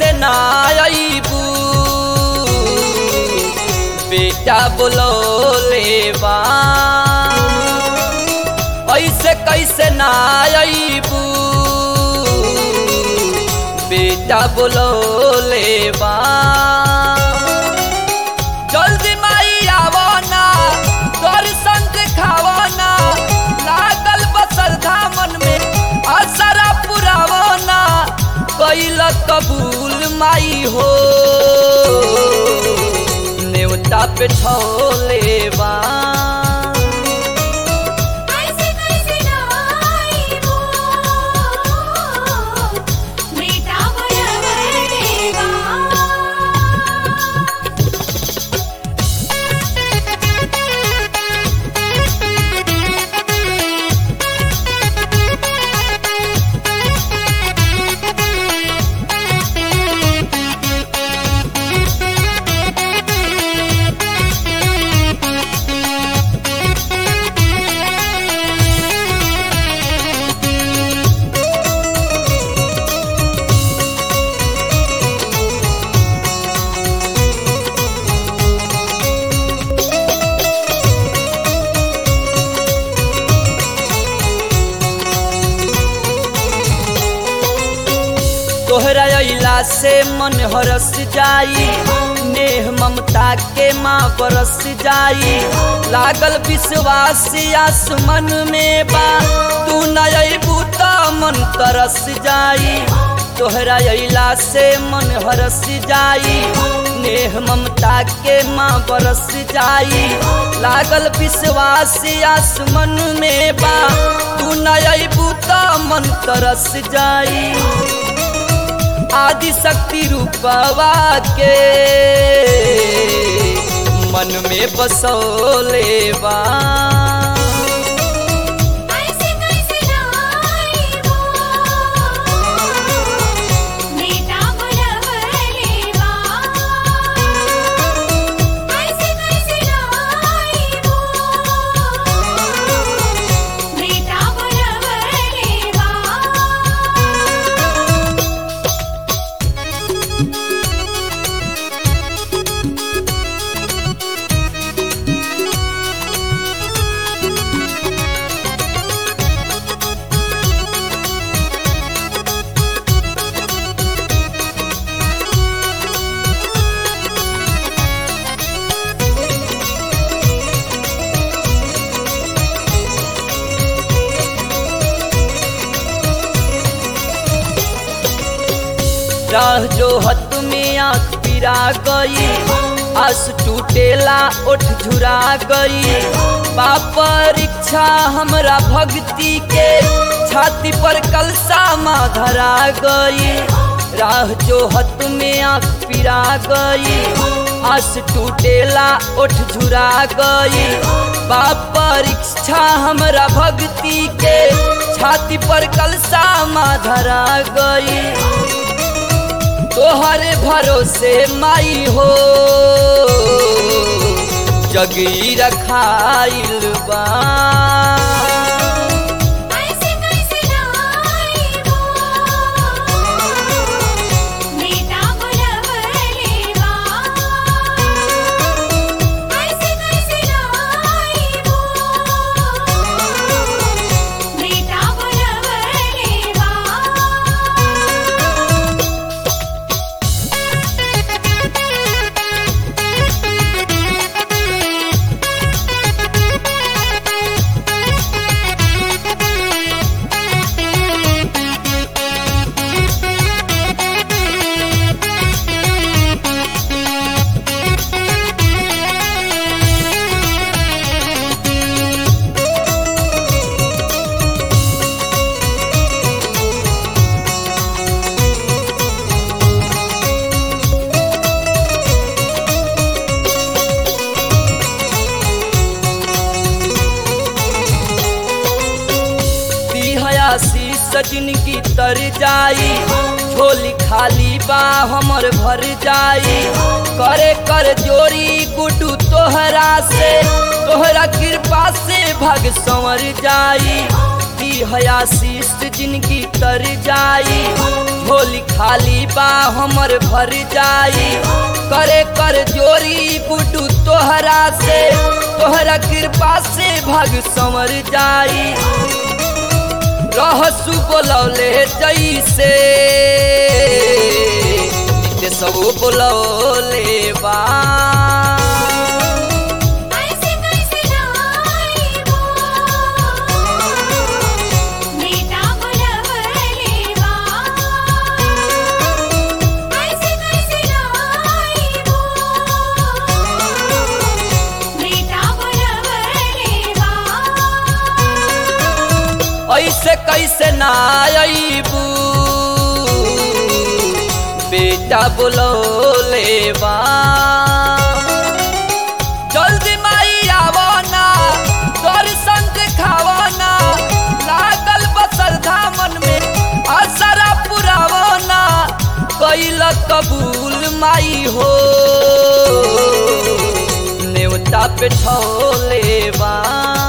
कैसे ना अबू बेटा बोलो लेवा ऐसे कैसे ना अबू बेटा बोलो लेवा जल्दी माई आवो ना दर्शन दिखावो ना लागल बसल धामन में असरा पुरावो ना कैल कबूल माई हो नेवता पे ठोलेवा ऐसे कैसे नाइबो बेटा बोलवेगा तोहरा अइला से मन हरस जाई नेह ममता के माँ बरस जाई लागल विश्वास आसमन में बा तू न अबू त मन तरस जाई तोहरा अइला से मन हरस जाई नेह ममता के माँ बरस जाई लागल विश्वास आसमन में बा तू न अबू त मन तरस जाई आदि शक्ति रूपवा के मन में बसोलेवा ऐसे कैसे नाइबो बेटा बोलवेगा ऐसे कैसे नाइबो बेटा बोलवेगा राह जो हत में आँख पिरा गई आस टूटेला ओठ झुरा गई बा परीक्षा हमरा भक्ति के छाती पर कलसा माँ धरा गई राह जो हत में आँख पिरा गई आस टूटेला ओठ झुरा गई बा परीक्षा हमरा भक्ति के छाती पर कलसा माँ धरा गई तोहरे भरोसे माई हो जगी रखाइल बा ऐसे कैसे नाइबो बेटा बोलवेगा ऐसे कैसे नाइबो बेटा बोलवेगा हयासी सजन की तर जाई झोली खाली बा हमर भर जाई करे कर जोरी गुडू तोहरा से तोहरा कृपा से भग संवर जाई दी हयासी जिनकी तर जाई झोली खाली बा हमर भर जाई करे कर जोरी गुडू तोहरा से तोहरा कृपा से भाग संवर जाई रहसु बोलौले जैसे नित्य सब बोलौले बा कैसे कैसे नाइबो बेटा बुलवलेवा कैसे कैसे नाइबो बेटा बुलवलेवा ऐसे कैसे ना अबू बेटा बोलौले बा जल्दी माई आवो ना दर्शन दिखावो ना लागल बसर धामन में असरा पुरावो ना कैल कबूल माई हो नेवता पे ठोले बा